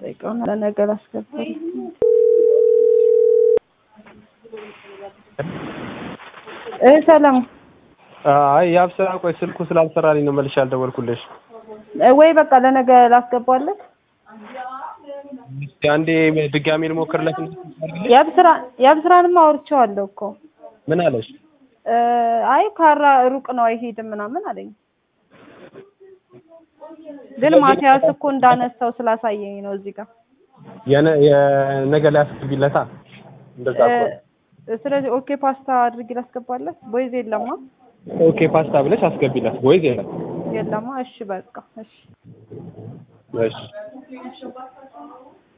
ጠይቀውና ለነገ ላስገባል። እ ሰላም አይ የአብስራ ቆይ ስልኩ ስላልሰራልኝ ነው መልሼ ያልደወልኩልሽ። እ ወይ በቃ ለነገ ላስገባለት። እስኪ አንዴ ድጋሜ ልሞክርለት። የአብስራ የአብስራንማ አውርቼዋለሁ እኮ ምን አለሽ? እ አይ ካራ ሩቅ ነው አይሄድም ምናምን አለኝ። ግን ማቲያስ እኮ እንዳነሳው ስላሳየኝ ነው እዚህ ጋር የነ የነገ ላይ አስገቢለታ እንደዛ እኮ ነው። እ ስለዚህ ኦኬ ፓስታ አድርጌ ላስገባለት። ቦይዝ የለማ ኦኬ ፓስታ ብለሽ አስገቢለት። ቦይዝ የለም። የለማ። እሺ በቃ እሺ እሺ